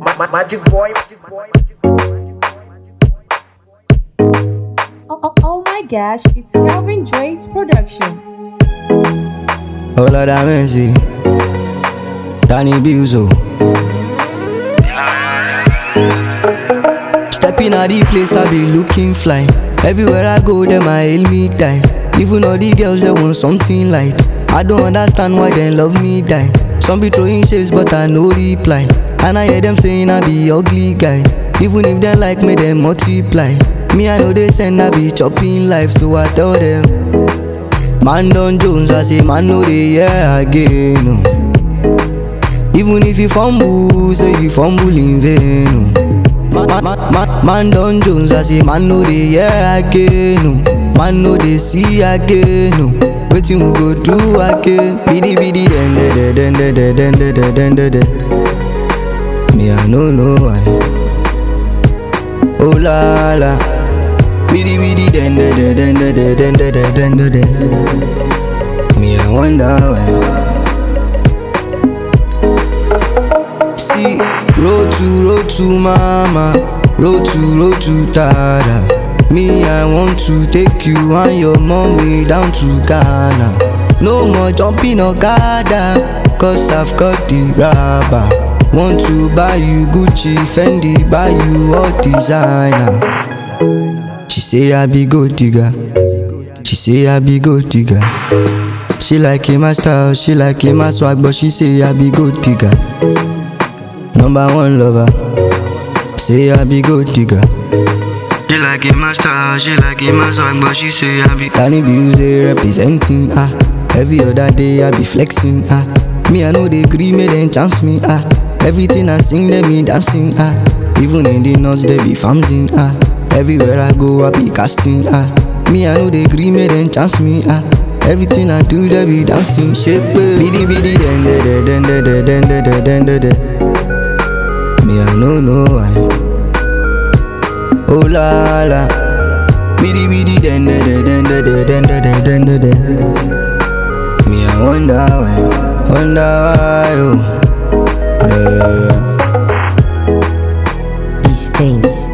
Ma- ma- Magic boy, magic boy, magic boy, magic boy, magic boy. Oh, oh, oh my gosh, it's Calvin Drake's production. Oh Lord have mercy Danny Buzo Stepping out the place I be looking fly Everywhere I go them I hail me die Even all the girls they want something light I don't understand why they love me die Some be throwing shades but I no reply And I hear them saying I be ugly guy Even if they like me they multiply Me I know they send I be chopping life so I tell them Man done Jones, I say man no dey hear again. No. Even if you fumble, say you fumble in vain. No. Man, man, man, man done Jones, I say man no dey hear again. No. Man no dey see again. No. Wetin we go do again? Bidi bidi den de de den de de den de de den de de. Me I no know why. Oh la la. Bidi bidi den de de den de de den de de den de de. Me I wonder why. See, road to road to mama, road to road to tada. Me I want to take you and your mommy down to Ghana. No more jumping Okada, cause I've got the rubber. Want to buy you Gucci, Fendi, buy you all designer. She say I be gold digger. She say I be gold digger. She like in my style, she like in my swag, but she say I be gold digger. Number one lover. Say I be gold digger. She like in my style, she like in my swag, but she say I be Danny Busey representing ah. Every other day I be flexing ah. Me I know they agree, me then chance me ah. Everything I sing, they be dancing ah. Even in the nuts they be farming ah. Everywhere I go I be casting ah. Me I know they agree, me then chance me ah. Everything I do they be dancing, shake baby. Bidi bidi den de de den de de den de de den de de. Me I no know why. Oh la la. Bidi bidi den de de den de de den de de den de de. Me I wonder why, wonder why. Oh. Yeah. These things